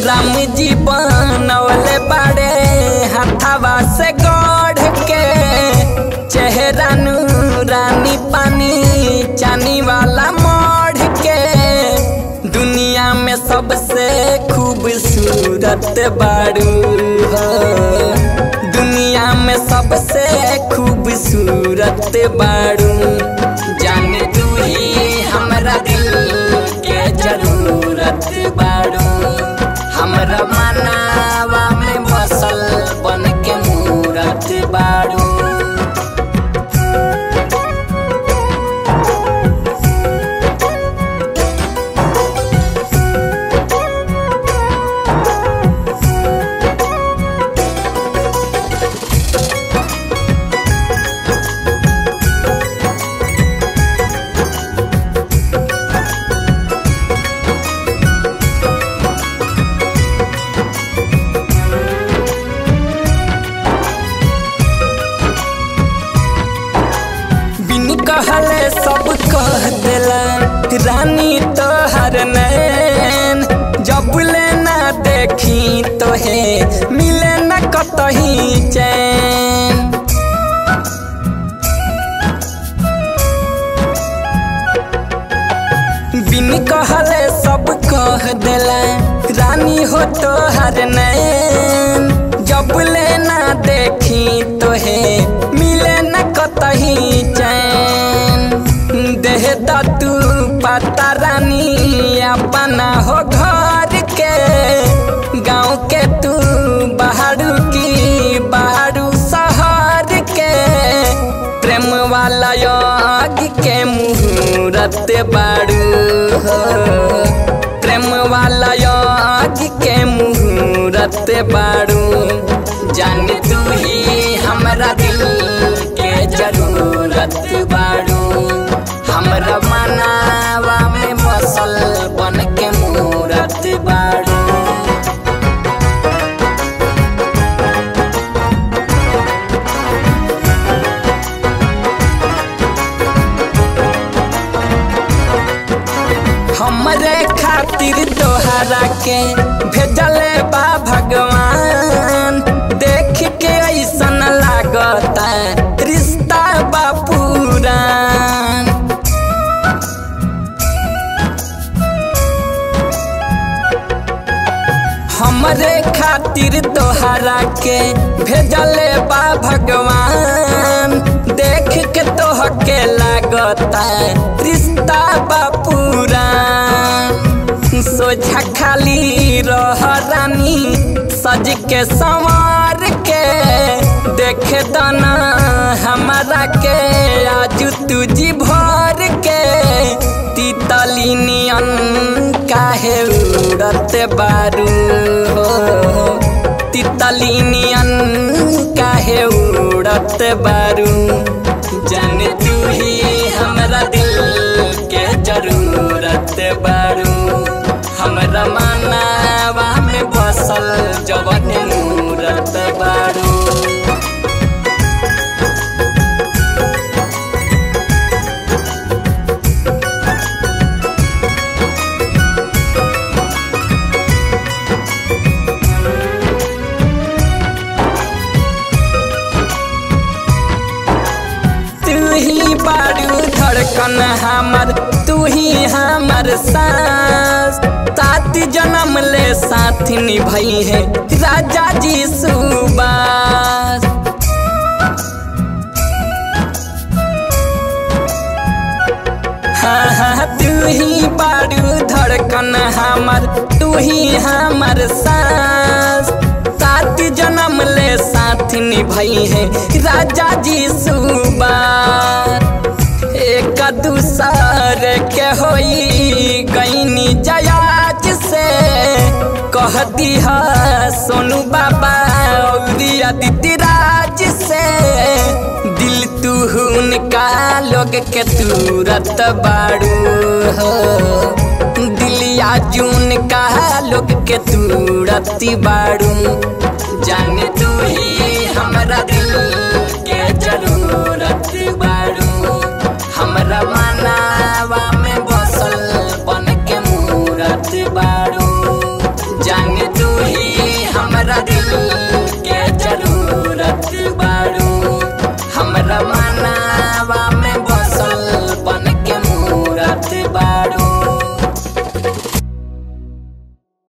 राम जी बनवले बाड़े हथवा से गढ़ के चेहरा रानी पानी चानी वाला मढ़ के दुनिया में सबसे खूबसूरत बाड़ू हो दुनिया में सबसे खूबसूरत बाड़ू जान तू ही हमरा दिल के जरूरत बाड़ू हमरा मनावा में बसल बन के मूरत बाड़ू बिन कहले सब कह देला रानी तोहर नैन जब ले ना देखी तो हे मिले न कतही चैन बिन कहले सब कह देला रानी हो तोहर नैन जब ले ना देखी तो हे मिले न कतही चैन देह तू पता रानी अपना हो घर के गाँव के तू बाहरू की बाहरू शहर के प्रेम वाला योग के मुहूर्त बाड़ू हो प्रेम वाला योग के मुहूर्त बाड़ू जान तू ही हमरा दिल के जरूरत बाड़ू हमरा मनावा में बसल बन के मूरत बाड़ू हमरे खातिर तोहरा के भेजले बा भगवान देख के ऐसन लागता रिश्ता बा पुरान हमरे खातिर तोहरा के भेजले बा भगवान देख के तोह के लागता रिश्ता बा पुरान सोझा खाली रह रानी सज के संवार के देख दना हमारा के आज तुझी भर के तीतली नियन काहे उड़त बारू हो तितली नियन काहे उड़त बारू जान तू ही हमरा दिल के जरूरत बारू हमरा मानवा में बसल जवन मूरत बारू तू ही बारू धड़कन हमर तू ही हमर सांस सात जन्म ले साथ निभई है राजा जी सुबास हाँ हाँ तू ही बारू धड़कन हमर तू ही हमर सांस सात जन्म ले साथ निभई है राजा जी सुबार एक दूसर के होई गईनी जयाज से कह दिहा सोनू बाबा और अदिति राज से दिल तू उनका लोग के तुरत बाड़ू हो दिलिया जून का लोग के तुरत बाड़ू जाने तू